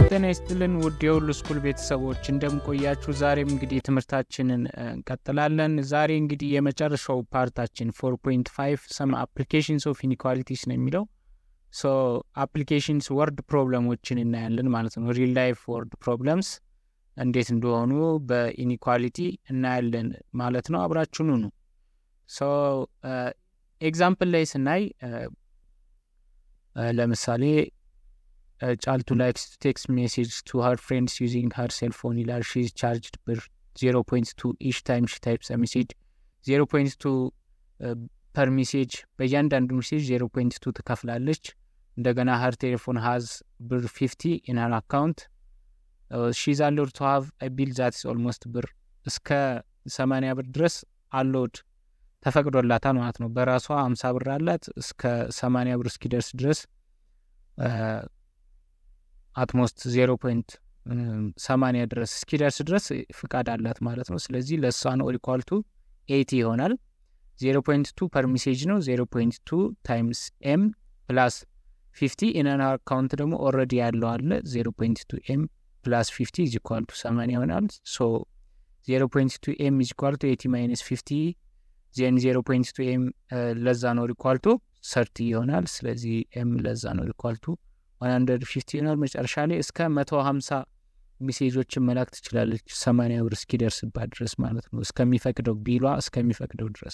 ጤና ይስጥልን ውድ የሁሉ ስኩል ቤተሰቦች እንደምቆያችሁ። ዛሬም እንግዲህ ትምህርታችንን እንቀጥላለን። ዛሬ እንግዲህ የመጨረሻው ፓርታችን ፎር ፖይንት ፋይቭ ሰም አፕሊኬሽንስ ኦፍ ኢኒኳሊቲስ ነው የሚለው ሶ አፕሊኬሽንስ ወርድ ፕሮብለሞችን እናያለን ማለት ነው። ሪል ላይፍ ወርድ ፕሮብለምስ እንዴት እንደሆኑ በኢኒኳሊቲ እናያለን ማለት ነው። አብራችሁኑ ነው። ሶ ኤግዛምፕል ላይ ስናይ ለምሳሌ ጫልቱ ላይክስ ቱ ቴክስት ሜሴጅ ቱ ሀር ፍሬንድስ ዩዚንግ ሀር ሴልፎን ይላል። ሺዝ ቻርጅድ ብር ዜሮ ፖይንት ቱ ኢች ታይም ሺ ታይፕስ ሜሴጅ ዜሮ ፖይንት ቱ ፐር ሜሴጅ በእያንዳንዱ ሜሴጅ ዜሮ ፖይንት ቱ ትከፍላለች። እንደገና ሀር ቴሌፎን ሀዝ ብር ፊፍቲ ኢን ሀር አካውንት ሺዝ አሎድ ቱ ሀቭ ቢል ዛትስ ኦልሞስት ብር እስከ ሰማንያ ብር ድረስ አሎድ ተፈቅዶላታል ማለት ነው። በራሷ አምሳ ብር አላት እስከ ሰማንያ ብር እስኪደርስ ድረስ አትሞስት ዜሮ ፖይንት ሰማንያ ድረስ እስኪደርስ ድረስ ፍቃድ አላት ማለት ነው። ስለዚህ ለእሷ ነው ኢኳል ቱ ኤቲ ይሆናል። ዜሮ ፖይንት ቱ ፐር ሜሴጅ ነው። ዜሮ ፖይንት ቱ ታይምስ ኤም ፕላስ ፊፍቲ ኢነን አካውንት ደግሞ ኦልሬዲ ያለው አለ። ዜሮ ፖይንት ቱ ኤም ፕላስ ፊፍቲ ኢዝ ኢኳል ቱ ሰማንያ ይሆናል። ሶ ዜሮ ፖይንት ቱ ኤም ኢዝ ኢኳል ቱ ኤቲ ማይነስ ፊፍቲ ዜን ዜሮ ፖይንት ቱ ኤም ለዛ ነው ኢኳል ቱ ሰርቲ ይሆናል። ስለዚህ ኤም ለዛ ነው ኢኳል ቱ ዋን ሀንድረድ ፊፍቲ ይሆናል። መጨረሻ ላይ እስከ መቶ ሀምሳ ሜሴጆችን መላክ ትችላለች ሰማንያ ብር እስኪደርስባት ድረስ ማለት ነው። እስከሚፈቅደው ቢሏ እስከሚፈቅደው ድረስ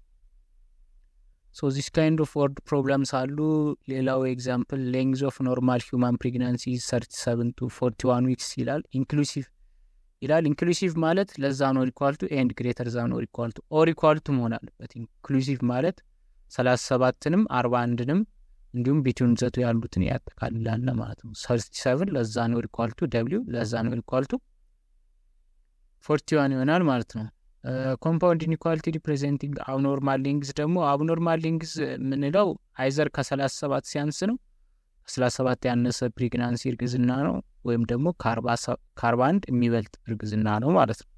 ሶ ዚስ ካይንድ ኦፍ ወርድ ፕሮብለምስ አሉ። ሌላው ኤግዛምፕል ሌንግዝ ኦፍ ኖርማል ሂውማን ፕሬግናንሲ ሰርቲ ሰቨን ቱ ፎርቲ ዋን ዊክስ ይላል። ኢንክሉሲቭ ይላል። ኢንክሉሲቭ ማለት ለዛ ነው ኢኳልቱ ኤንድ ግሬተር ዛ ነው ኢኳልቱ ኦር ኢኳልቱ መሆን አለበት። ኢንክሉሲቭ ማለት ሰላሳ ሰባትንም አርባ አንድንም እንዲሁም ቢትዊን ዘቱ ያሉትን ያጠቃልላል ማለት ነው። ሰርቲ ሰቨን ለዛ ነው ኢኳልቱ ደብሊው ለዛ ነው ኢኳልቱ ፎርቲ ዋን ይሆናል ማለት ነው። ኮምፓውንድ ኢኒኳሊቲ ሪፕሬዘንቲንግ አብኖርማል ሊንግዝ ደግሞ አብኖርማል ሊንግዝ የምንለው አይዘር ከሰላሳ ሰባት ሲያንስ ነው ከሰላሳ ሰባት ያነሰ ፕሬግናንሲ እርግዝና ነው ወይም ደግሞ ከአርባ አንድ የሚበልጥ እርግዝና ነው ማለት ነው።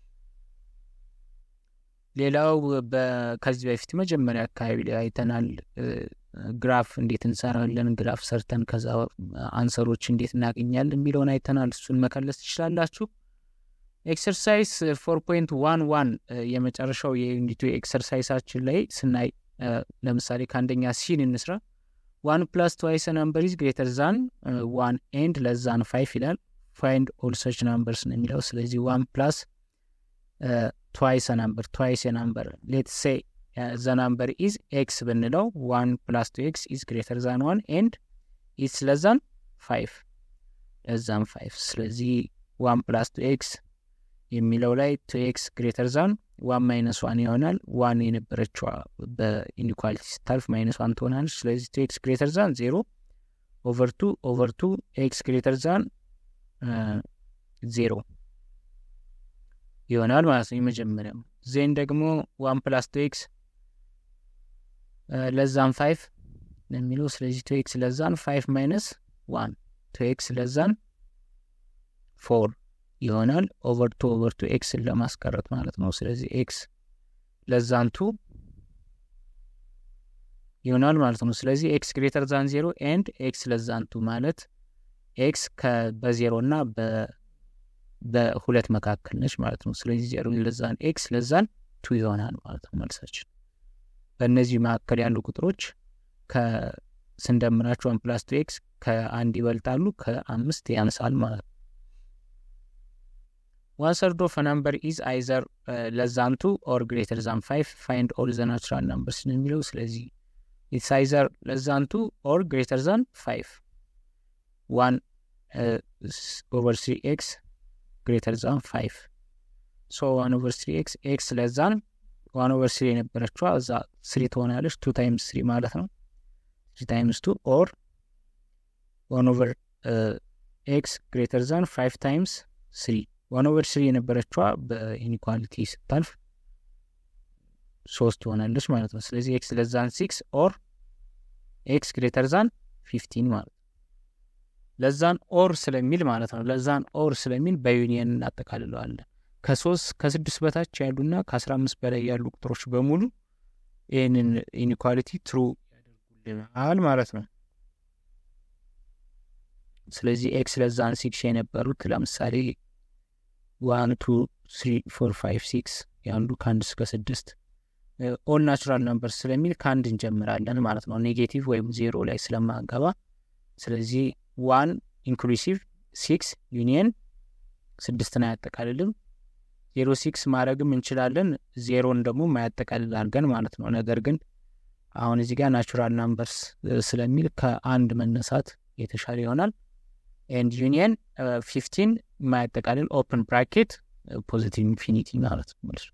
ሌላው ከዚህ በፊት መጀመሪያ አካባቢ ላይ አይተናል። ግራፍ እንዴት እንሰራለን፣ ግራፍ ሰርተን ከዛ አንሰሮች እንዴት እናገኛለን የሚለውን አይተናል። እሱን መከለስ ትችላላችሁ። ኤክሰርሳይዝ ፎር ፖይንት ዋን ዋን የመጨረሻው የዩኒቱ ኤክሰርሳይሳችን ላይ ስናይ ለምሳሌ ከአንደኛ ሲን እንስራ። ዋን ፕላስ ትዋይስ ናምበር ኢዝ ግሬተር ዛን ዋን ኤንድ ለዛን ፋይፍ ይላል። ፋይንድ ኦል ሰች ናምበርስ ነው የሚለው። ስለዚህ ዋን ፕላስ ትዋይስ ናምበር ትዋይስ ናምበር ሌት ሴ ዘ ናምበር ኢዝ ኤክስ ብንለው ዋን ፕላስ ቱ ኤክስ ኢዝ ግሬተር ዛን ዋን ኤንድ ኢትስ ለዛን ፋይፍ ለዛን ፋይፍ። ስለዚህ ዋን ፕላስ ቱ ኤክስ የሚለው ላይ ቱ ኤክስ ግሬተር ዛን ዋን ማይነስ ዋን ይሆናል። ዋን የነበረችዋ በኢኒኳሊቲ ስታልፍ ማይነስ ዋን ትሆናለች። ስለዚህ ቱ ኤክስ ግሬተር ዛን ዜሮ ኦቨር ቱ ኦቨር ቱ ኤክስ ግሬተር ዛን ዜሮ ይሆናል ማለት ነው የመጀመሪያው። ዜን ደግሞ ዋን ፕላስ ቱ ኤክስ ለዛን ፋይፍ የሚለው ስለዚህ ቱ ኤክስ ለዛን ፋይፍ ማይነስ ዋን ቱ ኤክስ ለዛን ፎር ይሆናል ኦቨር ቱ ኦቨር ቱ ኤክስን ለማስቀረት ማለት ነው። ስለዚህ ኤክስ ለዛን ቱ ይሆናል ማለት ነው። ስለዚህ ኤክስ ግሬተር ዛን ዜሮ ኤንድ ኤክስ ለዛን ቱ ማለት ኤክስ በዜሮ እና በሁለት መካከል ነች ማለት ነው። ስለዚህ ዜሮ ለዛን ኤክስ ለዛን ቱ ይሆናል ማለት ነው መልሳችን። በእነዚህ መካከል ያሉ ቁጥሮች ከስንደምራቸው ዋን ፕላስ ቱ ኤክስ ከአንድ ይበልጣሉ፣ ከአምስት ያንሳል ማለት ነው። ዋን ሰርድ ኦፍ ናምበር ኢዝ አይዘር ለዛን ቱ ኦር ግሬተር ዛን ፋይቭ ፋይንድ ኦል ዘ ናቹራል ናምበርስ ነው የሚለው። ስለዚህ ኢትስ አይዘር ለዛን ቱ ኦር ግሬተር ዛን ፋይቭ ዋን ኦቨር ስሪ ኤክስ ግሬተር ዛን ፋይቭ ሶ ዋን ኦቨር ስሪ ኤክስ ኤክስ ለዛን ዋን ኦቨር ስሪ የነበረችዋ እዛ ስሪ ትሆናለች። ቱ ታይምስ ስሪ ማለት ነው። ስሪ ታይምስ ቱ ኦር ዋን ኦቨር ኤክስ ግሬተር ዛን ፋይቭ ታይምስ ስሪ ዋን ኦቨር ስሪ የነበረችዋ በኢኒኳሊቲ ስታልፍ ሶስት ትሆናለች ማለት ነው። ስለዚህ ኤክስ ለዛን ሲክስ ኦር ኤክስ ግሬተር ዛን ፊፍቲን ማለት ነው። ለዛን ኦር ስለሚል ማለት ነው። ለዛን ኦር ስለሚል በዩኒየን እናጠቃልለዋለን። ከሶስት ከስድስት በታች ያሉና ከአስራ አምስት በላይ ያሉ ቁጥሮች በሙሉ ይህንን ኢኒኳሊቲ ትሩ ያደርጉልናል ማለት ነው። ስለዚህ ኤክስ ለዛን ሲክስ የነበሩት ለምሳሌ ዋን ቱ ስሪ ፎር ፋይቭ ሲክስ ያሉ ከአንድ እስከ ስድስት ኦል ናቹራል ነምበር ስለሚል ከአንድ እንጀምራለን ማለት ነው ኔጌቲቭ ወይም ዜሮ ላይ ስለማንገባ ስለዚህ ዋን ኢንክሉሲቭ ሲክስ ዩኒየን ስድስትን አያጠቃልልም ዜሮ ሲክስ ማድረግም እንችላለን ዜሮን ደግሞ ማያጠቃልል አድርገን ማለት ነው ነገር ግን አሁን እዚህ ጋር ናቹራል ናምበርስ ስለሚል ከአንድ መነሳት የተሻለ ይሆናል ኤንድ ዩኒየን ፊፍቲን የማያጠቃልል ኦፕን ብራኬት ፖዚቲቭ ኢንፊኒቲ ማለት ነው መልሱ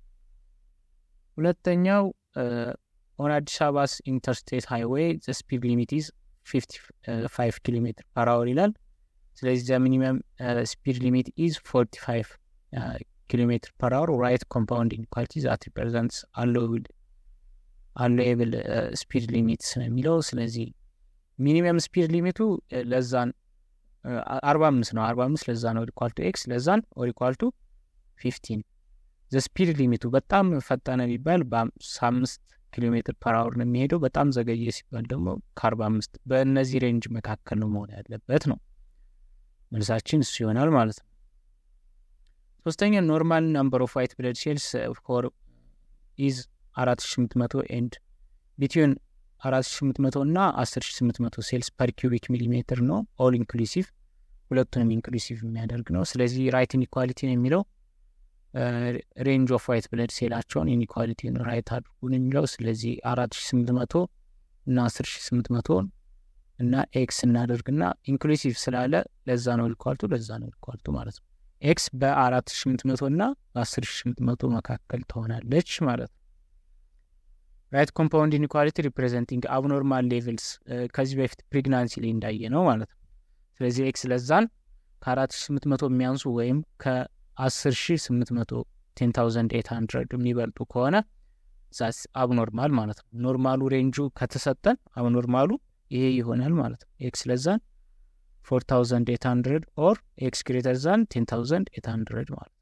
ሁለተኛው ኦን አዲስ አበባስ ኢንተርስቴት ሃይዌይ ዘ ስፒድ ሊሚት ኢዝ 55 ኪሎ ሜትር ፐር አወር ይላል ስለዚህ ዘ ሚኒመም ስፒድ ሊሚት ኢዝ 45 ኪሎ ሜትር ፐር አወር ራይት ኮምፓውንድ ኢንኳሊቲ ዛት ሪፕሬዘንትስ አሎብል አሎኤብል ስፒድ ሊሚት ስለሚለው ስለዚህ ሚኒመም ስፒድ ሊሚቱ ለዛን አርባ አምስት ነው አርባ አምስት ለዛ ነው ኦሪኳልቱ ኤክስ ለዛን ኦሪኳልቱ ፊፍቲን ዘ ስፒድ ሊሚቱ በጣም ፈጠነ ቢባል በአምስት ኪሎ ሜትር ፐር አወር ነው የሚሄደው በጣም ዘገየ ሲባል ደግሞ ከአርባ አምስት በእነዚህ ሬንጅ መካከል ነው መሆን ያለበት ነው መልሳችን እሱ ይሆናል ማለት ነው ሶስተኛ ኖርማል ናምበር ኦፍ ዋይት ብለድ ሴልስ ፎር ኢዝ አራት ሺ ስምንት መቶ ኤንድ ቢትዊን አራት ሺ ስምንት መቶ እና አስር ሺ ስምንት መቶ ሴልስ ፐር ኪዩቢክ ሚሊሜትር ነው ኦል ኢንክሉሲቭ ሁለቱንም ኢንክሉሲቭ የሚያደርግ ነው ስለዚህ ራይት ኢኒኳሊቲ ነው የሚለው ሬንጅ ኦፍ ዋይት ብለድ ሴላቸውን ኢኒኳሊቲን ራይት አድርጉን የሚለው ስለዚህ አራት ሺ ስምንት መቶ እና አስር ሺ ስምንት መቶ እና ኤክስ እናደርግና ኢንክሉሲቭ ስላለ ለዛ ነው ኢኳልቱ ለዛ ነው ኢኳልቱ ማለት ነው ኤክስ በአራት ሺ ስምንት መቶ እና በአስር ሺ ስምንት መቶ መካከል ትሆናለች ማለት ነው ራይት ኮምፓውንድ ኢኒኳሊቲ ሪፕሬዘንቲንግ አብኖርማል ሌቭልስ ከዚህ በፊት ፕሬግናንሲ ላይ እንዳየ ነው ማለት ነው ስለዚህ ኤክስ ለዛን ከአራት ሺ ስምንት መቶ የሚያንሱ ወይም ከአስር ሺ ስምንት መቶ ቴን ታውዘንድ ኤት ሀንድረድ የሚበልጡ ከሆነ ዛስ አብኖርማል ማለት ነው ኖርማሉ ሬንጁ ከተሰጠን አብኖርማሉ ይሄ ይሆናል ማለት ነው ኤክስ ለዛን ፎር ታውዘንድ ኤት ሀንድረድ ኦር ኤክስ ግሬተር ዛን ቴን ታውዘንድ ኤት ሀንድረድ ማለት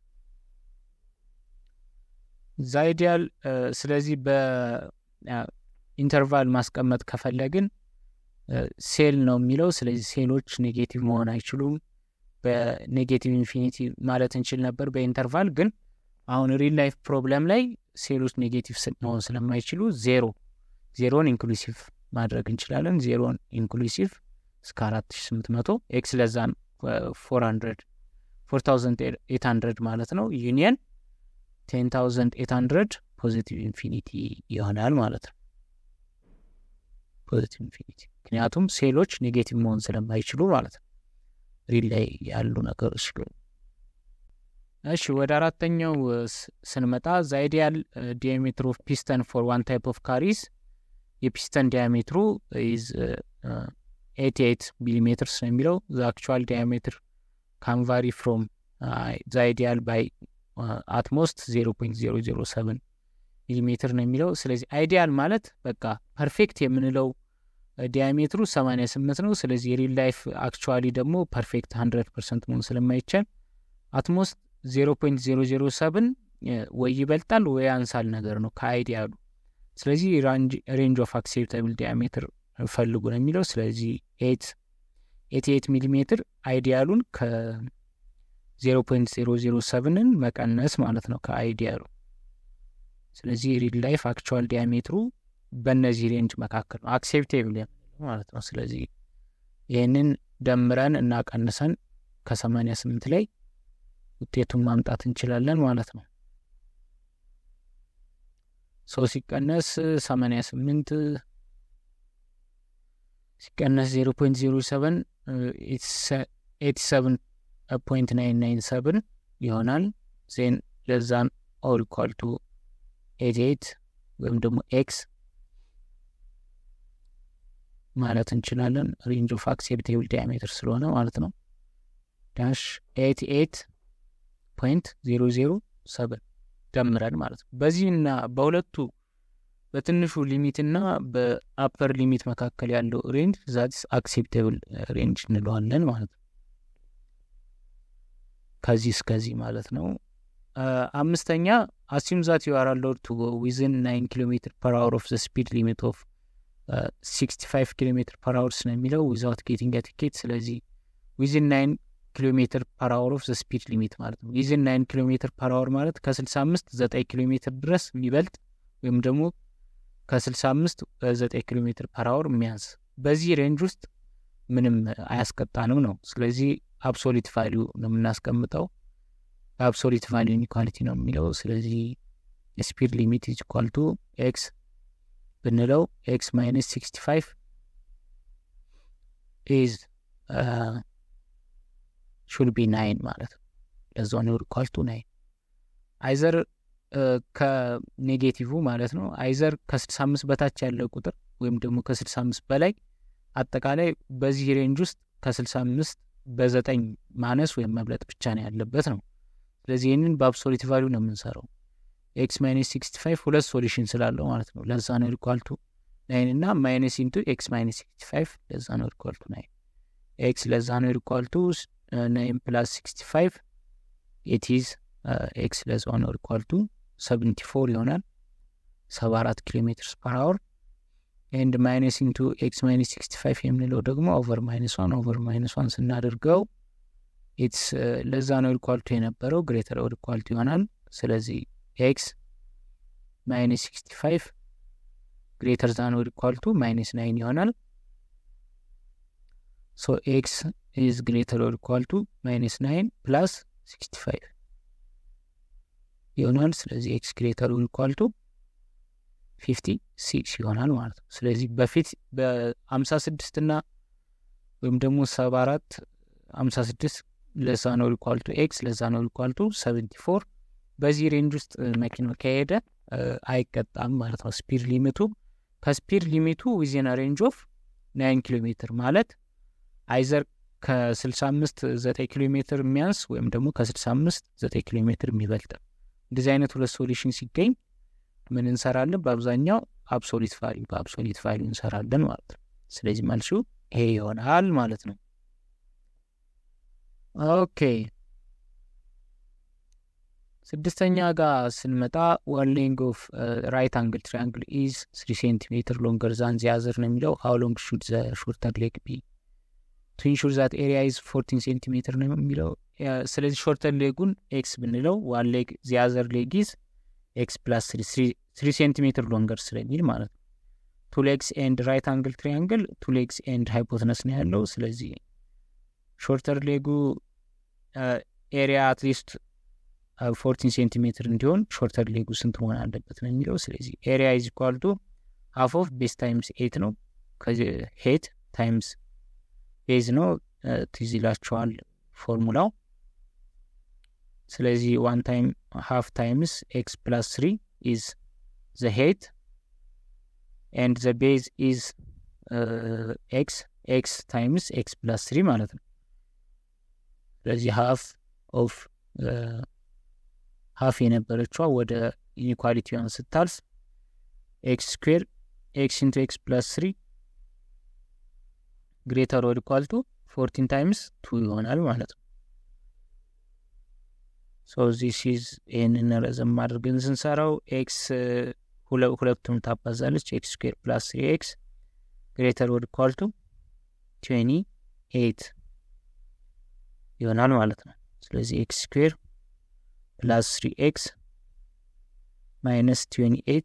ዛ አይዲያል ስለዚህ በኢንተርቫል ማስቀመጥ ከፈለግን ሴል ነው የሚለው ስለዚህ ሴሎች ኔጌቲቭ መሆን አይችሉም በኔጌቲቭ ኢንፊኒቲ ማለት እንችል ነበር በኢንተርቫል ግን አሁን ሪል ላይፍ ፕሮብለም ላይ ሴሎች ኔጌቲቭ መሆን ስለማይችሉ ዜሮ ዜሮን ኢንክሉሲቭ ማድረግ እንችላለን ዜሮን ኢንክሉሲቭ እስከ አራት ሺ ስምንት መቶ ኤክስ ለዛን ፎር ሀንድረድ ፎር ታውዘንድ ኤት ሀንድረድ ማለት ነው ዩኒየን ቴን ታውዘንድ ኤት ሀንድረድ ፖዚቲቭ ኢንፊኒቲ ይሆናል ማለት ነው ፖዚቲቭ ኢንፊኒቲ ምክንያቱም ሴሎች ኔጌቲቭ መሆን ስለማይችሉ ማለት ነው ሪል ላይ ያሉ ነገሮች እሺ ወደ አራተኛው ስንመጣ ዘ አይዲያል ዲያሜትር ኦፍ ፒስተን ፎር ዋን ታይፕ ኦፍ ካሪስ የፒስተን ዲያሜትሩ ኢዝ ኤቲ ኤት ሚሊሜትርስ ነው የሚለው ዘ አክቹዋል ዲያሜትር ካንቫሪ ፍሮም ዘ አይዲያል ባይ አትሞስት ዜሮ ፖይንት ዜሮ ዜሮ ሰቨን ሚሊሜትር ነው የሚለው ስለዚህ አይዲያል ማለት በቃ ፐርፌክት የምንለው ዲያሜትሩ ሰማኒያ ስምንት ነው ስለዚህ የሪል ላይፍ አክቹዋሊ ደግሞ ፐርፌክት ሀንድረድ ፐርሰንት መሆን ስለማይቻል አትሞስት ዜሮ ፖይንት ዜሮ ዜሮ ሰብን ወይ ይበልጣል ወይ ያንሳል ነገር ነው ከአይዲያሉ ስለዚህ ሬንጅ ኦፍ አክሴፕታብል ዲያሜትር ፈልጉ ነው የሚለው ስለዚህ ኤት ኤቲ ኤት ሚሊሜትር አይዲያሉን ከዜሮ ፖይንት ዜሮ ዜሮ ሰብንን መቀነስ ማለት ነው ከአይዲያሉ ስለዚህ ሪል ላይፍ አክቹዋል ዲያሜትሩ በእነዚህ ሬንጅ መካከል ነው አክሴፕቴብል ማለት ነው ስለዚህ ይህንን ደምረን እና ቀንሰን ከሰማኒያ ስምንት ላይ ውጤቱን ማምጣት እንችላለን ማለት ነው ሰው ሲቀነስ ሰማኒያ ስምንት ሲቀነስ ዜሮ ፖይንት ዜሮ ሰቨን ኤቲ ሰቨን ፖይንት ናይን ናይን ሰቨን ይሆናል ዜን ለዛን ኦል ኢኳል ቱ ኤቲ ኤት ወይም ደግሞ ኤክስ ማለት እንችላለን ሬንጅ ኦፍ አክሴፕቴብል ዲያሜትር ስለሆነ ማለት ነው ዳሽ ኤቲ ኤት ፖይንት ዜሮ ዜሮ ሰቨን ደምረን ማለት ነው በዚህና በሁለቱ በትንሹ ሊሚትና በአፐር ሊሚት መካከል ያለው ሬንጅ ዛት አክሴፕቴብል ሬንጅ እንለዋለን ማለት ነው ከዚህ እስከዚህ ማለት ነው አምስተኛ አሲም ዛት ዩ አር አሎድ ቱ ጎ ዊዝን ናይን ኪሎ ሜትር ፐር አወር ኦፍ ዘ ስፒድ ሊሚት ኦፍ ሲክስቲ ፋይቭ ኪሎ ሜትር ፐር አወርስ ነው የሚለው ዊዛውት ጌቲንግ ቲኬት ስለዚህ ዊዝን ናይን ኪሎ ሜትር ፐር አወር ኦፍ ስፒድ ሊሚት ማለት ነው። ዊዝን ናይን ኪሎ ሜትር ፐር አወር ማለት ከስልሳ አምስት ዘጠኝ ኪሎ ሜትር ድረስ የሚበልጥ ወይም ደግሞ ከስልሳ አምስት ዘጠኝ ኪሎ ሜትር ፐር አወር የሚያንስ በዚህ ሬንጅ ውስጥ ምንም አያስቀጣንም ነው። ስለዚህ አብሶሊት ቫሊዩ ነው የምናስቀምጠው። በአብሶሊት ቫሊዩ ኢኒኳሊቲ ነው የሚለው። ስለዚህ ስፒድ ሊሚት ኢዝ ኢኳል ቱ ኤክስ ብንለው ኤክስ ማይነስ ሲክስቲ ፋይቭ ኢዝ ሹል ቢ ናይን ማለት ነው። ለዛ ነው ኢኳል ቱ ናይን አይዘር ከኔጌቲቭ ማለት ነው። አይዘር ከስልሳ አምስት በታች ያለ ቁጥር ወይም ደግሞ ከስልሳ አምስት በላይ አጠቃላይ በዚህ ሬንጅ ውስጥ ከስልሳ አምስት በዘጠኝ ማነስ ወይም መብለጥ ብቻ ነው ያለበት ነው። ስለዚህ ይህንን በአብሶሊት ቫሊዩ ነው የምንሰራው። ኤክስ ማይነስ ሲክስቲ ፋይቭ ሁለት ሶሉሽን ስላለው ማለት ነው። ለዛ ነው ኢኳልቱ ናይን እና ማይነስ ኢንቱ ኤክስ ማይነስ ሲክስቲ ፋይቭ ለዛ ነው ኢኳልቱ ናይን። ኤክስ ለዛ ነው ኢኳልቱ ናይን ፕላስ ሲክስቲ ፋይቭ ኤቲዝ ኤክስ ለዛ ነው ኢኳልቱ ሰቨንቲ ፎር ይሆናል ሰባ አራት ኪሎ ሜትርስ ፐር አወር ኤንድ ማይነስ ኢንቱ ኤክስ ማይነስ ሲክስቲ ፋይቭ የምንለው ደግሞ ኦቨር ማይነስ ዋን ኦቨር ማይነስ ዋን ስናደርገው ኢትስ ለዛ ነው ኢኳልቱ የነበረው ግሬተር ኦር ኢኳልቱ ይሆናል። ስለዚህ ኤክስ ማይነስ ሲክስቲ ፋይቭ ግሬተር ዛን ኦር ኢኳልቱ ማይነስ ናይን ይሆናል። ሶ ኤክስ ኢዝ ግሬተር ኦር ኢኳልቱ ማይነስ ናይን ፕላስ ሲክስቲ ፋይቭ ይሆናል። ስለዚህ ኤክስ ግሬተር ኦር ኢኳልቱ ፊፍቲ ሲክስ ይሆናል ማለት ነው። ስለዚህ በፊት በአምሳ ስድስት እና ወይም ደግሞ ሰባ አራት አምሳ ስድስት ለዛ ነው ኢኳልቱ ኤክስ ለዛ ነው ኢኳልቱ ሰቨንቲ ፎር በዚህ ሬንጅ ውስጥ መኪናው ከሄደ አይቀጣም ማለት ነው። ስፒድ ሊሚቱ ከስፒድ ሊሚቱ ዊዜን ሬንጅ ኦፍ ናይን ኪሎ ሜትር ማለት አይዘር ከስልሳ አምስት ዘጠኝ ኪሎ ሜትር የሚያንስ ወይም ደግሞ ከስልሳ አምስት ዘጠኝ ኪሎ ሜትር የሚበልጥ እንደዚህ አይነት ሁለት ሶሉሽን ሲገኝ ምን እንሰራለን? በአብዛኛው አብሶሊት ቫሊዩ በአብሶሊት ቫሊዩ እንሰራለን ማለት ነው። ስለዚህ መልሱ ይሄ ይሆናል ማለት ነው። ኦኬ ስድስተኛ ጋር ስንመጣ ዋን ሌንግ ኦፍ ራይት አንግል ትሪያንግል ኢዝ ስሪ ሴንቲሜትር ሎንገር ዛን ዚያዘር ነው የሚለው ሀው ሎንግ ሹድ ዘ ሾርተር ሌግ ቢ ቱ ኢንሹር ዛት ኤሪያ ኢዝ ፎርቲን ሴንቲሜትር ነው የሚለው። ስለዚህ ሾርተር ሌጉን ኤክስ ብንለው ዋን ሌግ ዚያዘር ሌግ ኢዝ ኤክስ ፕላስ ስሪ ሴንቲሜትር ሎንገር ስለሚል ማለት ነው። ቱ ሌግስ ኤንድ ራይት አንግል ትሪያንግል ቱ ሌግስ ኤንድ ሃይፖትነስ ነው ያለው። ስለዚህ ሾርተር ሌጉ ኤሪያ አትሊስት ፎርቲን ሴንቲሜትር እንዲሆን ሾርተር ሌጉ ስንት መሆን አለበት ነው የሚለው። ስለዚህ ኤሪያ ኢዝ ኢኳል ቱ ሀፍ ኦፍ ቤዝ ታይምስ ኤት ነው። ሄት ታይምስ ቤዝ ነው። ትዝ ይላችኋል ፎርሙላው። ስለዚህ ዋን ታይም ሀፍ ታይምስ ኤክስ ፕላስ ስሪ ኢዝ ዘ ሄት ኤንድ ዘ ቤዝ ኢዝ ኤክስ ኤክስ ታይምስ ኤክስ ፕላስ ስሪ ማለት ነው። ስለዚህ ሀፍ ኦፍ ሀፍ የነበረችዋ ወደ ኢኒኳሊቲዋን ስታልፍ ኤክስ ስኩዌር ኤክስ ኢንቱ ኤክስ ፕላስ ስሪ ግሬተር ወድ ኳልቱ ፎርቲን ታይምስ ቱ ይሆናል ማለት ነው። ሶ ዚስ ኢዝ ይህንን ረዘም አድርገን ስንሰራው ኤክስ ሁለቱም ታባዛለች። ኤክስ ስኩዌር ፕላስ ስሪ ኤክስ ግሬተር ወድ ኳልቱ ትዌኒ ኤይት ይሆናል ማለት ነው። ስለዚህ ኤክስ ስኩዌር ፕላስ ስሪ ኤክስ ማይነስ ትዌኒ ኤይት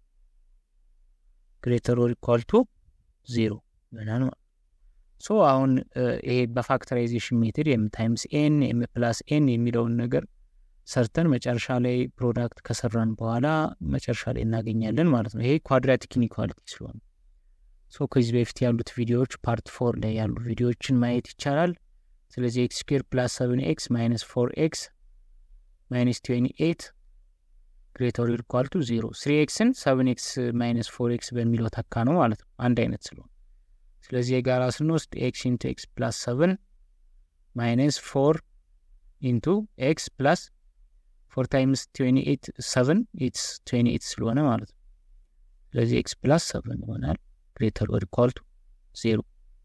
ግሬተር ኦር ኢኳል ቱ ዜሮ ይሆናል ማለት ሶ አሁን ይሄ በፋክተራይዜሽን ሜትድ ኤም ታይምስ ኤን ኤም ፕላስ ኤን የሚለውን ነገር ሰርተን መጨረሻ ላይ ፕሮዳክት ከሰራን በኋላ መጨረሻ ላይ እናገኛለን ማለት ነው። ይሄ ኳድራቲክ ኢኒኳሊቲ ስለሆነ ሶ ከዚህ በፊት ያሉት ቪዲዮዎች ፓርት ፎር ላይ ያሉ ቪዲዮዎችን ማየት ይቻላል። ስለዚህ ኤክስ ስኩዌር ፕላስ ሰቨን ኤክስ ማይነስ ፎር ኤክስ ማይነስ ትዌኒ ኤይት ግሬተር ኢኳል ቱ ዜሮ ስሪ ኤክስን ሰቨን ኤክስ ማይነስ ፎር ኤክስ በሚለው ተካ ነው ማለት ነው አንድ አይነት ስለሆነ ስለዚህ የጋራ ስንወስድ ኤክስ ኢንቱ ኤክስ ፕላስ ሰቨን ማይነስ ፎር ኢንቱ ኤክስ ፕላስ ፎር ታይምስ ትዌኒ ኤይት ሰቨን ኢትስ ትዌኒ ኤይት ስለሆነ ማለት ነው ስለዚህ ኤክስ ፕላስ ሰቨን ይሆናል ግሬተር ኦር ኢኳል ቱ ዜሮ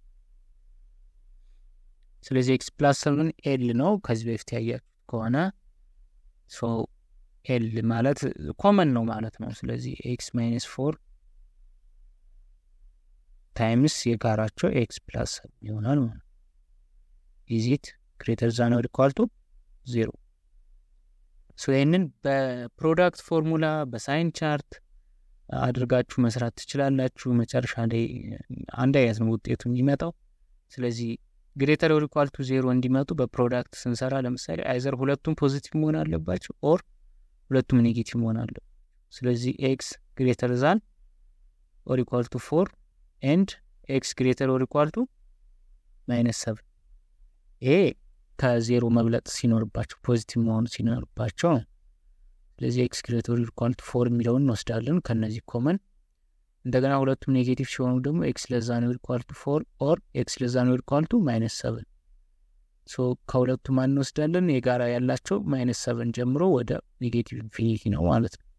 ስለዚህ ኤክስ ፕላስ ሰቨን ኤል ነው ከዚህ በፊት ያያችሁት ከሆነ ሶ ኤል ማለት ኮመን ነው ማለት ነው ስለዚህ ኤክስ ማይነስ ፎር ታይምስ የጋራቸው ኤክስ ፕላስ ሰቨን ይሆናል ማለት ነው ኢዚት ግሬተር ዛን ኦር ኢኳል ቱ ዜሮ ሶ ይህንን በፕሮዳክት ፎርሙላ በሳይን ቻርት አድርጋችሁ መስራት ትችላላችሁ። መጨረሻ ላይ አንድ አይነት ነው ውጤቱ የሚመጣው። ስለዚህ ግሬተር ኦር ኢኳል ቱ ዜሮ እንዲመጡ በፕሮዳክት ስንሰራ ለምሳሌ አይዘር ሁለቱም ፖዚቲቭ መሆን አለባቸው ኦር ሁለቱም ኔጌቲቭ መሆን አለባቸው። ስለዚህ ኤክስ ግሬተር ዛን ኦር ኢኳል ቱ ፎር ኤንድ ኤክስ ግሬተር ኦር ኢኳል ቱ ማይነስ ሰብን ይሄ ከዜሮ መብለጥ ሲኖርባቸው ፖዚቲቭ መሆኑ ሲኖርባቸው ነው። ስለዚህ ኤክስ ግሬተር ኦር ኢኳል ቱ ፎር የሚለውን እንወስዳለን ከነዚህ ኮመን። እንደገና ሁለቱም ኔጌቲቭ ሲሆኑ ደግሞ ኤክስ ለዛ ነው ኢኳል ቱ ፎር ኦር ኤክስ ለዛ ነው ኢኳል ቱ ማይነስ ሰብን። ሶ ከሁለቱ ማን እንወስዳለን? የጋራ ያላቸው ማይነስ ሰብን ጀምሮ ወደ ኔጌቲቭ ኢንፊኒቲ ነው ማለት ነው።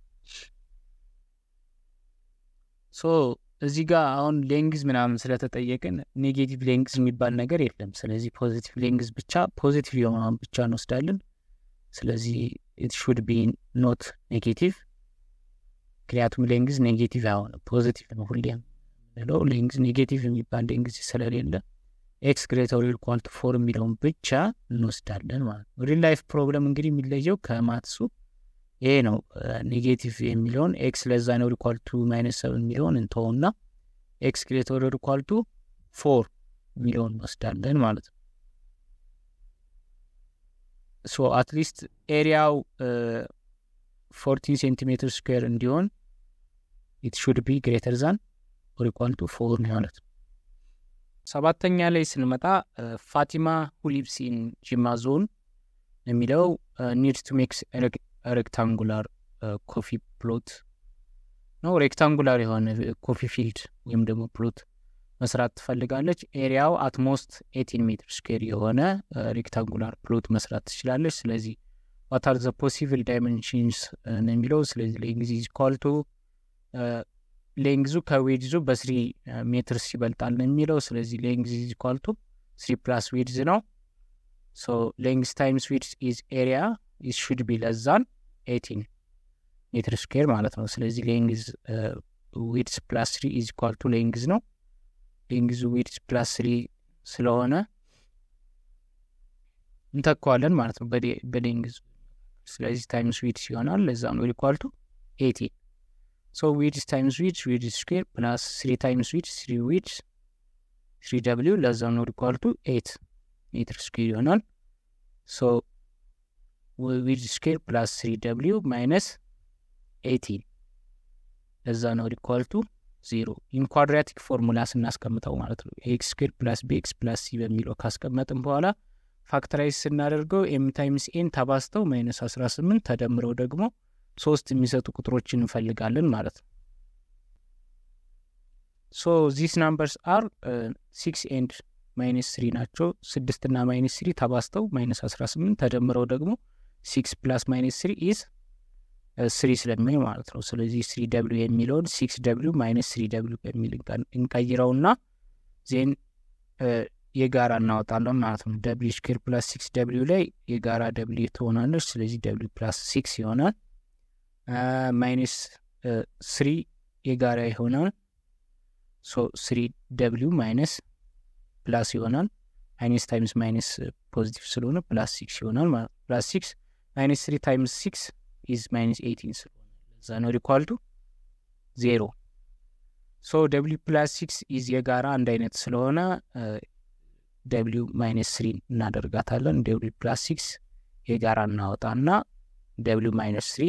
ሶ እዚህ ጋር አሁን ሌንግዝ ምናምን ስለተጠየቅን ኔጌቲቭ ሌንግዝ የሚባል ነገር የለም። ስለዚህ ፖዚቲቭ ሌንግዝ ብቻ ፖዚቲቭ የሆነውን ብቻ እንወስዳለን። ስለዚህ ኢት ሹድ ቢ ኖት ኔጌቲቭ፣ ምክንያቱም ሌንግዝ ኔጌቲቭ አይሆንም ፖዚቲቭ ነው ሁሌም ምንለው። ሌንግዝ ኔጌቲቭ የሚባል ሌንግዝ ስለሌለ ኤክስ ግሬተር ኢኳል ቱ ፎር የሚለውን ብቻ እንወስዳለን ማለት ነው። ሪል ላይፍ ፕሮብለም እንግዲህ የሚለየው ከማትሱ ይሄ ነው። ኔጌቲቭ የሚለውን ኤክስ ለዛ ነው ኢኳል ቱ ማይነስ ሰብን የሚለውን እንተውና ኤክስ ግሬተር ኢኳል ቱ ፎር የሚለውን እንወስዳለን ማለት ነው። ሶ አትሊስት ኤሪያው ፎርቲን ሴንቲሜትር ስኩዌር እንዲሆን ኢት ሹድ ቢ ግሬተር ዛን ኦር ኢኳል ቱ ፎር ማለት ነው። ሰባተኛ ላይ ስንመጣ ፋቲማ ሁሊብስ ኢን ጂማ ዞን የሚለው ኒድስ ቱ ሜክስ ሬክታንጉላር ኮፊ ፕሎት ነው። ሬክታንጉላር የሆነ ኮፊ ፊልድ ወይም ደግሞ ፕሎት መስራት ትፈልጋለች። ኤሪያው አትሞስት ኤቲን ሜትር ስኩዌር የሆነ ሬክታንጉላር ፕሎት መስራት ትችላለች። ስለዚህ ዋት አር ዘ ፖሲብል ዳይሜንሽንስ ነው የሚለው። ስለዚህ ሌንግዝ ኢዝ ኢኳል ቱ ሌንግዙ ከዌድዙ በስሪ ሜትርስ ይበልጣል ነው የሚለው። ስለዚህ ሌንግዝ ኢዝ ኢኳል ቱ ስሪ ፕላስ ዌድዝ ነው። ሶ ሌንግዝ ታይምስ ዊድዝ ኢዝ ኤሪያ ኢዝ ሹድ ቢ ለዛን ኤቲን ሜትር ስኩዌር ማለት ነው። ስለዚህ ሌንግዝ ዊድዝ ፕላስ ስሪ ኢዝ ኢኳል ቱ ሌንግዝ ነው። ሌንግዝ ዊድዝ ፕላስ ስሪ ስለሆነ እንተካዋለን ማለት ነው በሌንግዝ። ስለዚህ ታይምስ ዊድዝ ይሆናል። ለዛ ነው ኢኳል ቱ ኤቲን ሶ ዊድዝ ታይምስ ዊድዝ ዊድዝ ስኩዌር ፕላስ ስሪ ታይምስ ዊድዝ ስሪ ዊድዝ ስሪ ደብሊው ለዛ ነው ኢኳል ቱ ኤት ሜትር ስኩዌር ይሆናል። ሶ ዊድዝ ስኩዌር ፕላስ ስሪ ደብሊው ማይነስ ኤቲን ለዛ ነው ኢኳል ቱ ዜሮ። ኢን ኳድራቲክ ፎርሙላ ስናስቀምጠው ማለት ነው ኤክስ ስኩዌር ፕላስ ቢኤክስ ፕላስ ሲ በሚለው ካስቀመጥን በኋላ ፋክተራይዝ ስናደርገው ኤም ታይምስ ኤን ተባስተው ማይነስ አስራ ስምንት ተደምረው ደግሞ ሶስት የሚሰጡ ቁጥሮችን እንፈልጋለን ማለት ነው። ሶ ዚስ ናምበርስ አር ሲክስ ኤንድ ማይነስ ስሪ ናቸው። ስድስትና ማይነስ ስሪ ተባስተው ማይነስ አስራ ስምንት ተደምረው ደግሞ ሲክስ ፕላስ ማይነስ ስሪ ኢዝ ስሪ ስለሚሆን ማለት ነው። ስለዚህ ስሪ ደብሊው የሚለውን ሲክስ ደብሊው ማይነስ ስሪ ደብሊው በሚል እንቀይረውና ዜን የጋራ እናወጣለን ማለት ነው። ደብሊው ስኩዌር ፕላስ ሲክስ ደብሊው ላይ የጋራ ደብሊው ትሆናለች። ስለዚህ ደብሊው ፕላስ ሲክስ ይሆናል። ማይነስ ስሪ የጋራ ይሆናል። ሶ ስሪ ደብሊው ማይነስ ፕላስ ይሆናል። ማይነስ ታይምስ ማይነስ ፖዚቲቭ ስለሆነ ፕላስ ሲክስ ይሆናል ማለት ነው። ፕላስ ሲክስ ማይነስ ስሪ ታይምስ ሲክስ ኢዝ ማይነስ ኤይቲን ስለሆነ ለዛ ነው ኢኳል ቱ ዜሮ። ሶ ደብሊው ፕላስ ሲክስ ኢዝ የጋራ አንድ አይነት ስለሆነ ደብሊው ማይነስ ስሪ እናደርጋታለን። ደብሊው ፕላስ ሲክስ የጋራ እናወጣና ደብሊው ማይነስ ስሪ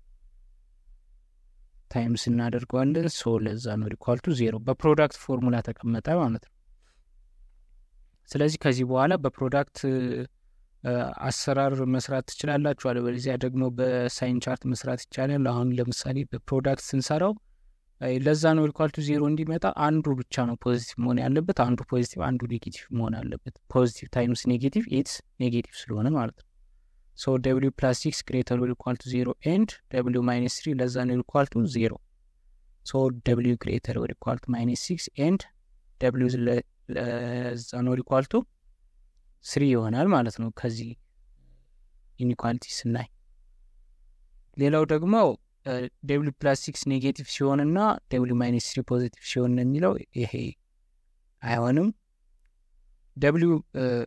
ታይምስ እናደርገዋለን። ሶ ለዛ ነው ኢኳል ቱ ዜሮ። በፕሮዳክት ፎርሙላ ተቀመጠ ማለት ነው። ስለዚህ ከዚህ በኋላ በፕሮዳክት አሰራር መስራት ትችላላችሁ። አለበለዚያ ደግሞ በሳይን ቻርት መስራት ይቻላል። አሁን ለምሳሌ በፕሮዳክት ስንሰራው ለዛ ነው ኢኳል ቱ ዜሮ እንዲመጣ አንዱ ብቻ ነው ፖዚቲቭ መሆን ያለበት፣ አንዱ ፖዚቲቭ፣ አንዱ ኔጌቲቭ መሆን አለበት። ፖዚቲቭ ታይምስ ኔጌቲቭ ኢትስ ኔጌቲቭ ስለሆነ ማለት ነው። ሶ ደብሊው ፕላስ ሲክስ ግሬተር ኦር ኢኳል ቱ ዜሮ ኤንድ ደብሊው ማይነስ ስሪ ለዛ ነው ኢኳል ቱ ዜሮ። ሶ ደብሊው ግሬተር ኦር ኢኳል ቱ ማይነስ ሲክስ ኤንድ ደብሊው ለዛ ነው ኢኳል ቱ ስሪ ይሆናል ማለት ነው። ከዚህ ኢኒኳሊቲ ስናይ ሌላው ደግሞ ደብሊው ፕላስ ሲክስ ኔጌቲቭ ሲሆንና ደብሊው ማይነስ ስሪ ፖዚቲቭ ሲሆን ነው የሚለው ይሄ አይሆንም። ደብሊው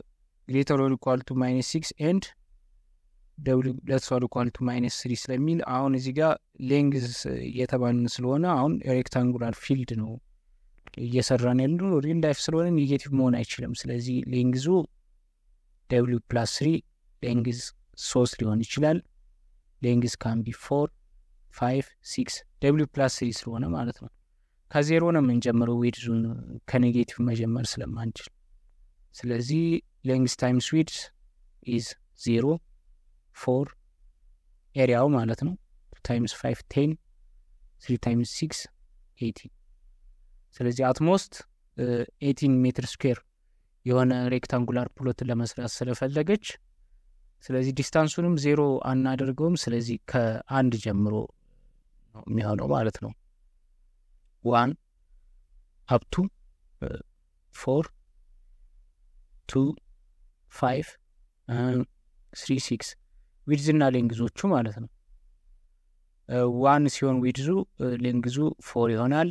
ግሬተር ኦር ኢኳል ቱ ማይነስ ሲክስ ኤንድ ደብሊው ለስ ኦር ኢኳል ቱ ማይነስ ስሪ ስለሚል አሁን እዚህ ጋር ሌንግዝ እየተባልን ስለሆነ አሁን ሬክታንጉላር ፊልድ ነው እየሰራን ያሉ ሪል ላይፍ ስለሆነ ኔጌቲቭ መሆን አይችልም። ስለዚህ ሌንግዙ ደብሊው ፕላስ ስሪ ሌንግዝ ሶስት ሊሆን ይችላል። ሌንግዝ ካምቢ ፎር ፋይቭ ሲክስ ደብሊው ፕላስ ስሪ ስለሆነ ማለት ነው። ከዜሮ ነው የምንጀምረው ዊድዙን ከኔጌቲቭ መጀመር ስለማንችል። ስለዚህ ሌንግዝ ታይምስ ዊድዝ ኢዝ ዜሮ ፎር ኤሪያው ማለት ነው ታይምስ ፋይቭ ቴን ስሪ ታይምስ ሲክስ ኤይቲን ስለዚህ አትሞስት ኤይቲን ሜትር ስኩዌር የሆነ ሬክታንጉላር ፕሎትን ለመስራት ስለፈለገች ስለዚህ ዲስታንሱንም ዜሮ አናደርገውም። ስለዚህ ከአንድ ጀምሮ ነው የሚሆነው ማለት ነው። ዋን አፕቱ ፎር ቱ ፋይቭ ስሪ ሲክስ ዊድዝና ሌንግዞቹ ማለት ነው። ዋን ሲሆን ዊድዙ ሌንግዙ ፎር ይሆናል።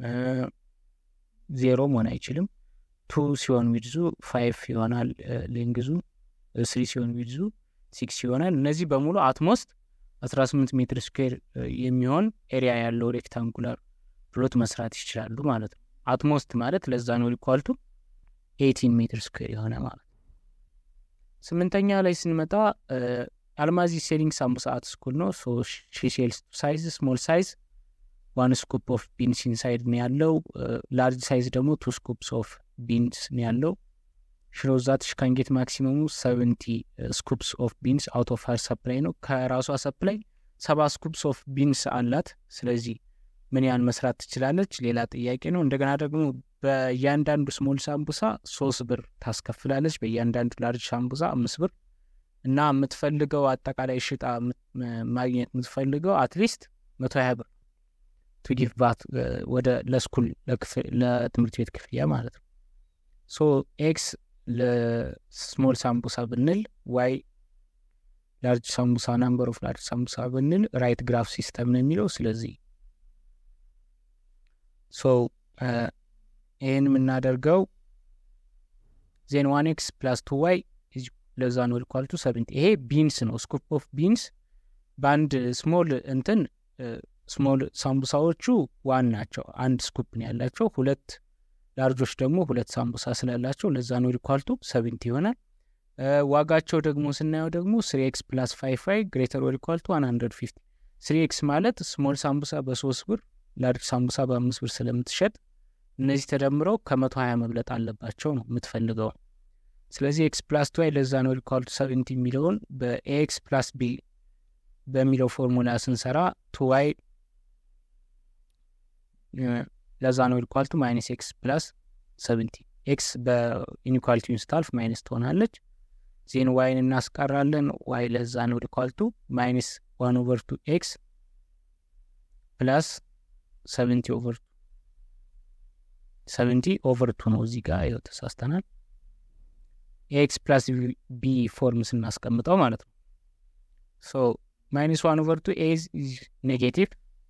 ዜሮ መሆን አይችልም። ቱ ሲሆን ዊድዙ ፋይቭ ይሆናል። ሌንግዙ ስሪ ሲሆን ዊድዙ ሲክስ ይሆናል። እነዚህ በሙሉ አትሞስት አስራ ስምንት ሜትር ስኩዌር የሚሆን ኤሪያ ያለው ሬክታንጉላር ፕሎት መስራት ይችላሉ ማለት ነው። አትሞስት ማለት ለዛ ነው ሊኳልቱ ኤይቲን ሜትር ስኩዌር የሆነ ማለት ነው። ስምንተኛ ላይ ስንመጣ አልማዚ ሴሊንግ ሳምቡሳ አት ስኩል ነው። ሶ ሺ ሴልስ ሳይዝ ስሞል ሳይዝ ዋን ስኩፕ ኦፍ ቢንስ ኢንሳይድ ነው ያለው። ላርጅ ሳይዝ ደግሞ ቱ ስኩፕስ ኦፍ ቢንስ ነው ያለው። ሽሮዛት ሽካንጌት ማክሲመሙ ሰቨንቲ ስኩፕስ ኦፍ ቢንስ አውት ኦፍ ሀር ሰፕላይ ነው። ከራሷ ሰፕላይ ሰባ ስኩፕስ ኦፍ ቢንስ አላት። ስለዚህ ምን ያህል መስራት ትችላለች? ሌላ ጥያቄ ነው። እንደገና ደግሞ በእያንዳንዱ ስሞል ሳምቡሳ ሶስት ብር ታስከፍላለች። በእያንዳንዱ ላርጅ ሳምቡሳ አምስት ብር እና የምትፈልገው አጠቃላይ ሽጣ ማግኘት የምትፈልገው አትሊስት መቶ ሀያ ብር ቱ ጊቭ ባት ወደ ለስኩል ለትምህርት ቤት ክፍያ ማለት ነው። ሶ ኤክስ ለስሞል ሳምቡሳ ብንል ዋይ ላርጅ ሳምቡሳ ናምበር ኦፍ ላርጅ ሳምቡሳ ብንል ራይት ግራፍ ሲስተም ነው የሚለው። ስለዚህ ሶ ይህን የምናደርገው ዜን ዋን ኤክስ ፕላስ ቱ ዋይ ለዛ ነው ኢኳል ቱ ሰቨንቲ። ይሄ ቢንስ ነው ስኩፕ ኦፍ ቢንስ በአንድ ስሞል እንትን ስሞል ሳምቡሳዎቹ ዋን ናቸው። አንድ ስኩፕ ነው ያላቸው። ሁለት ላርጆች ደግሞ ሁለት ሳምቡሳ ስላላቸው ለዛ ነው ኢኳልቱ ሰቨንቲ ይሆናል። ዋጋቸው ደግሞ ስናየው ደግሞ ስሪ ኤክስ ፕላስ ፋይቭ ዋይ ግሬተር ኦር ኢኳልቱ ዋን ሀንድረድ ፊፍቲ ስሪ ኤክስ ማለት ስሞል ሳምቡሳ በሶስት ብር ላርጅ ሳምቡሳ በአምስት ብር ስለምትሸጥ እነዚህ ተደምረው ከመቶ ሀያ መብለጥ አለባቸው ነው የምትፈልገው። ስለዚህ ኤክስ ፕላስ ቱ ዋይ ለዛ ነው ኢኳልቱ ሰቨንቲ የሚለውን በኤክስ ፕላስ ቢ በሚለው ፎርሙላ ስንሰራ ቱ ዋይ ለዛ ነው ኢኳልቱ ማይነስ ኤክስ ፕላስ ሰቨንቲ ኤክስ በኢኒኳሊቲውን ስታልፍ ማይነስ ትሆናለች። ዜን ዋይን እናስቀራለን። ዋይ ለዛ ነው ኢኳልቱ ማይነስ ዋን ኦቨር ቱ ኤክስ ፕላስ ሰቨንቲ ኦቨር ቱ ሰቨንቲ ኦቨር ቱ ነው እዚህ ጋር ይኸው ተሳስተናል። ኤክስ ፕላስ ቢ ፎርም ስናስቀምጠው ማለት ነው። ሶ ማይነስ ዋን ኦቨር ቱ ኤዝ ኔጌቲቭ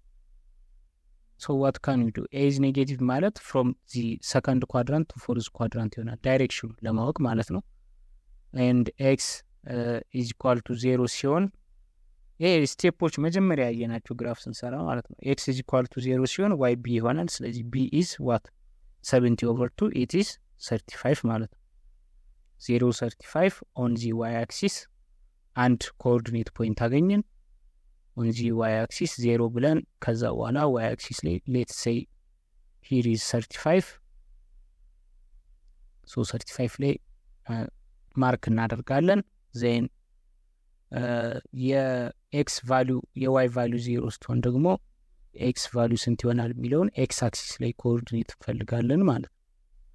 ሶ ዋት ካን ዩ ዱ ኤዝ ኔጌቲቭ ማለት ፍሮም ዚ ሰከንድ ኳድራንት ቱ ፎርዝ ኳድራንት ይሆናል ዳይሬክሽኑ ለማወቅ ማለት ነው። ኤንድ ኤክስ ኢዝ ኢኳል ቱ ዜሮ ሲሆን ይሄ ስቴፖች መጀመሪያ ያየናቸው ግራፍ ስንሰራ ማለት ነው። ኤክስ ኢዝ ኢኳል ቱ ዜሮ ሲሆን ዋይ ቢ ይሆናል። ስለዚህ ቢ ኢዝ ዋት ሰቨንቲ ኦቨር ቱ ኢት ኢዝ ሰርቲ ፋይቭ ማለት ነው። ዜሮ ሰርቲ ፋይቭ ኦን ዚ ዋይ አክሲስ አንድ ኮኦርዲኔት ፖይንት አገኘን። ኦን ዚ ዋይ አክሲስ ዜሮ ብለን ከዛ በኋላ ዋይ አክሲስ ላይ ሌት ሴይ ሂር ኢዝ ሰርቲ ፋይቭ ሶ ሰርቲ ፋይቭ ላይ ማርክ እናደርጋለን። ዜን የኤክስ ቫሊዩ የዋይ ቫሊዩ ዜሮ ስትሆን ደግሞ ኤክስ ቫሊዩ ስንት ይሆናል የሚለውን ኤክስ አክሲስ ላይ ኮኦርዲኔት እንፈልጋለን ማለት ነው።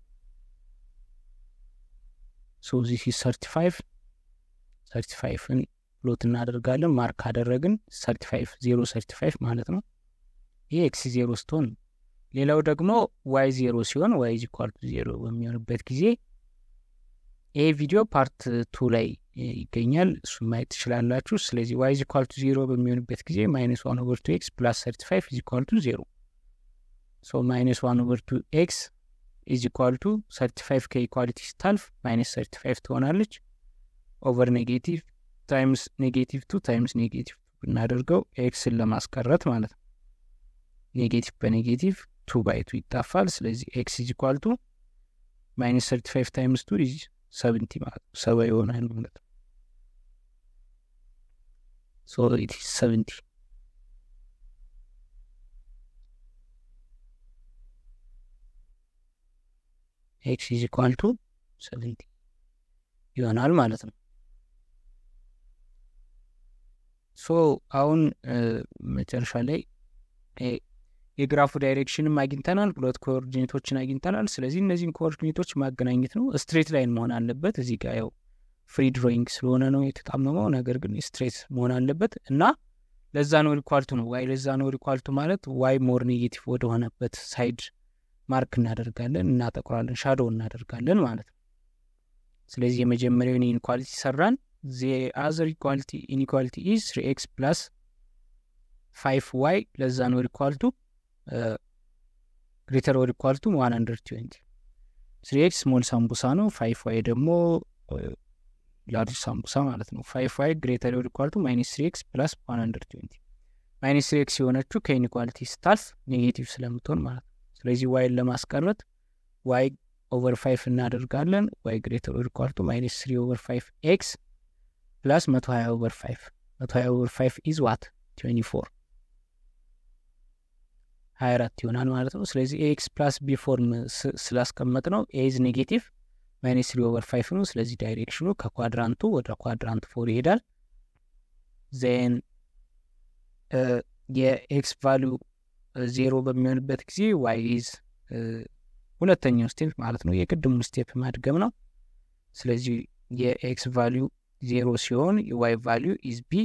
ሶ ዚስ ኢዝ ሰርቲ ፋይቭ ሰርቲ ፋይቭን ፕሎት እናደርጋለን። ማርክ ካደረግን ሰርቲ ፋይቭ ዜሮ ሰርቲ ፋይቭ ማለት ነው። ይህ ኤክስ ዜሮ ስትሆን፣ ሌላው ደግሞ ዋይ ዜሮ ሲሆን ዋይ ኢዝ ኢኳል ቱ ዜሮ በሚሆንበት ጊዜ ይሄ ቪዲዮ ፓርት ቱ ላይ ይገኛል። እሱን ማየት ትችላላችሁ። ስለዚህ ዋይ ኢዝ ኢኳል ቱ ዜሮ በሚሆንበት ጊዜ ማይነስ ዋን ኦቨር ቱ ኤክስ ፕላስ ሰርቲ ፋይቭ ኢዝ ኢኳል ቱ ዜሮ ሶ ማይነስ ዋን ኦቨር ቱ ኤክስ ኢዝ ኢኳል ቱ ሰርቲ ፋይቭ ከኢኳሊቲ ስታልፍ ማይነስ ሰርቲ ፋይቭ ትሆናለች። ኦቨር ኔጌቲቭ ታይምስ ኔጌቲቭ ቱ ታይምስ ኔጌቲቭ ብናደርገው ኤክስን ለማስቀረት ማለት ነው። ኔጌቲቭ በኔጌቲቭ ቱ ባይ ቱ ይጣፋል። ስለዚህ ኤክስ ኢዝ ኢኳል ቱ ማይነስ ሰርቲ ፋይቭ ታይምስ ቱ ኢዝ ሰቨንቲ ማለት ነው። ሰባ ይሆናል ማለት ነው። ሶ ኢት ኢዝ ሰቨንቲ ኤክስ ኢዝ ኢኳል ቱ ሰቨንቲ ይሆናል ማለት ነው። ሶ አሁን መጨረሻ ላይ የግራፉ ዳይሬክሽንም አግኝተናል፣ ሁለት ኮኦርዲኔቶችን አግኝተናል። ስለዚህ እነዚህን ኮኦርዲኔቶች ማገናኘት ነው። ስትሬት ላይን መሆን አለበት። እዚህ ጋር ያው ፍሪ ድሮይንግ ስለሆነ ነው የተጣመመው፣ ነገር ግን ስትሬት መሆን አለበት እና ለዛ ነው ሪኳልቱ ነው ዋይ ለዛ ነው ሪኳልቱ ማለት ዋይ ሞር ኔጌቲቭ ወደሆነበት ሳይድ ማርክ እናደርጋለን፣ እናጠቁራለን፣ ሻዶው እናደርጋለን ማለት ነው። ስለዚህ የመጀመሪያውን ኢንኳሊቲ ሰራን። ዚ አዘር ኢኳሊቲ ኢንኢኳሊቲ ኢዝ ስሪ ኤክስ ፕላስ ፋይቭ ዋይ ለዛ ነው ሪኳልቱ ግሬተር ወር ኢኳልቱ ዋን ሀንድረድ ትዌንቲ ስሪ ኤክስ ስሞል ሳምቡሳ ነው። ፋይቭ ዋይ ደግሞ ላርጅ ሳምቡሳ ማለት ነው። ፋይቭ ዋይ ግሬተር ወር ኢኳልቱ ማይነስ ስሪ ኤክስ ፕላስ ዋን ሀንድረድ ትዌንቲ ማይነስ ስሪ ኤክስ የሆነችው ከኢንኢኳሊቲ ስታልፍ ኔጌቲቭ ስለምትሆን ማለት ነው። ስለዚህ ዋይን ለማስቀረት ዋይ ኦቨር ፋይቭ እናደርጋለን። ዋይ ግሬተር ወር ኢኳልቱ ማይነስ ስሪ ኦቨር ፋይቭ ኤክስ ፕላስ መቶ ሀያ ኦቨር ፋይቭ መቶ ሀያ ኦቨር ፋይቭ ኢዝ ዋት ትዌንቲ ፎር ሀያ አራት ይሆናል ማለት ነው። ስለዚህ ኤክስ ፕላስ ቢ ፎርም ስላስቀመጥ ነው ኤዝ ኔጌቲቭ ማይነስ ስሪ ኦቨር ፋይቭ ነው። ስለዚህ ዳይሬክሽኑ ከኳድራንቱ ወደ ኳድራንት ፎር ይሄዳል። ዜን የኤክስ ቫሊዩ ዜሮ በሚሆንበት ጊዜ ዋይ ኢዝ ሁለተኛው ስቴፕ ማለት ነው። የቅድሙን ስቴፕ ማድገም ነው። ስለዚህ የኤክስ ቫሊዩ ዜሮ ሲሆን የዋይ ቫሊዩ ኢዝ ቢ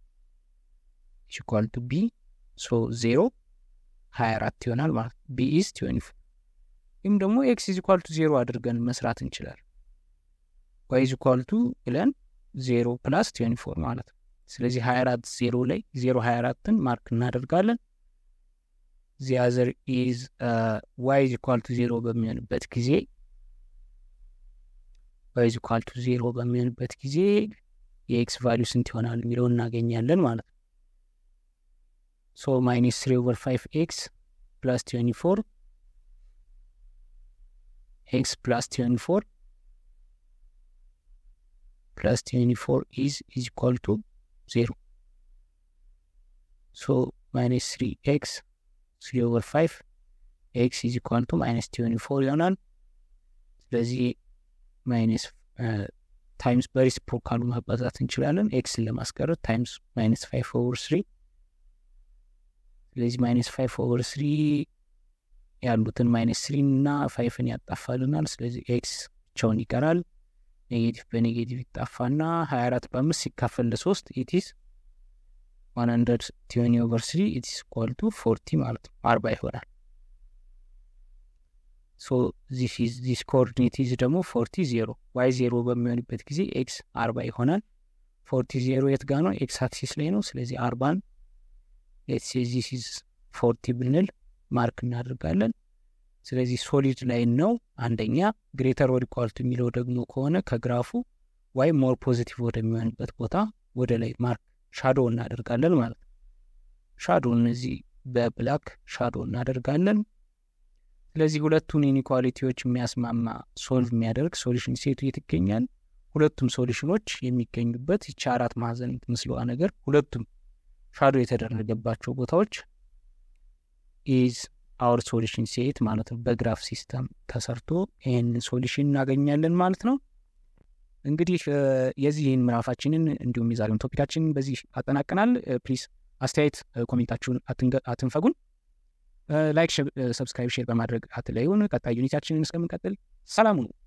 ኢኳል ቱ ቢ ሶ ዜሮ ሀያ አራት ይሆናል ማለት ነው። ቢ ኢዝ ትዌንቲ ፎር ወይም ደግሞ ኤክስ ኢዝ ኢኳል ቱ ዜሮ አድርገን መስራት እንችላለን። ዋይ ኢዝ ኢኳል ቱ ብለን ዜሮ ፕላስ ትዌንቲ ፎር ማለት ነው። ስለዚህ ሀያ አራት ዜሮ ላይ ዜሮ ሀያ አራትን ማርክ እናደርጋለን። ዚያዘር ኢዝ ዋይ ኢዝ ኢኳል ቱ ዜሮ በሚሆንበት ጊዜ ዋይ ኢዝ ኢኳል ቱ ዜሮ በሚሆንበት ጊዜ የኤክስ ቫሊዩ ስንት ይሆናል የሚለውን እናገኛለን ማለት ነው። ሶ ማይነስ ስሪ ኦቨር ፋይቭ ኤክስ ፕላስ ትዌንቲ ፎር ኤክስ ፕላስ ትዌንቲ ፎር ፕላስ ትዌንቲ ፎር ኢዝ ኢዝ ኢኳል ቱ ዜሮ ሶ ማይነስ ስሪ ኤክስ ስሪ ኦቨር ፋይቭ ኤክስ ኢዝ ኢኳል ቱ ማይነስ ትዌንቲ ፎር ይሆናል። ስለዚህ ማይነስ ታይምስ በሪሲፕሮካሉ ማባዛት እንችላለን። ኤክስን ለማስቀረት ታይምስ ማይነስ ፋይቭ ኦቨር ስሪ ስለዚህ ማይነስ ፋይቭ ኦቨር ስሪ ያሉትን ማይነስ ስሪ እና ፋይፍን ያጣፋልናል። ስለዚህ ኤክስ ብቻውን ይቀራል። ኔጌቲቭ በኔጌቲቭ ይጣፋና ሀያ አራት በአምስት ሲካፈል ለሶስት ኢቲስ ዋን ሀንድረድ ቲዮኒ ኦቨር ስሪ ኢቲስ ኢኳል ቱ ፎርቲ ማለት ነው አርባ ይሆናል። ሶ ዚስ ኮኦርዲኔት ኢዝ ደግሞ ፎርቲ ዜሮ ዋይ ዜሮ በሚሆንበት ጊዜ ኤክስ አርባ ይሆናል። ፎርቲ ዜሮ የት ጋ ነው? ኤክስ አክሲስ ላይ ነው። ስለዚህ አርባን ሌትስ ዚስ ኢዝ ፎርቲ ብንል ማርክ እናደርጋለን። ስለዚህ ሶሊድ ላይን ነው አንደኛ። ግሬተር ወር ኢኳል ቱ የሚለው ደግሞ ከሆነ ከግራፉ ዋይ ሞር ፖዚቲቭ ወደሚሆንበት ቦታ ወደ ላይ ማርክ ሻዶ እናደርጋለን ማለት ነው። ሻዶ እነዚህ በብላክ ሻዶ እናደርጋለን። ስለዚህ ሁለቱን ኢኒኳሊቲዎች የሚያስማማ ሶልቭ የሚያደርግ ሶሉሽን ሴቱ የት ይገኛል? ሁለቱም ሶሉሽኖች የሚገኙበት ይቺ አራት ማዕዘን የምትመስለዋ ነገር ሁለቱም ሻዶ የተደረገባቸው ቦታዎች ኢዝ አውር ሶሉሽን ሴት ማለት ነው። በግራፍ ሲስተም ተሰርቶ ይህን ሶሉሽን እናገኛለን ማለት ነው። እንግዲህ የዚህን ምዕራፋችንን እንዲሁም የዛሬውን ቶፒካችንን በዚህ አጠናቀናል። ፕሊዝ አስተያየት ኮሜንታችሁን አትንፈጉን። ላይክ፣ ሰብስክራይብ፣ ሼር በማድረግ አትለዩን። ቀጣይ ዩኒታችንን እስከምንቀጥል ሰላሙ ነው።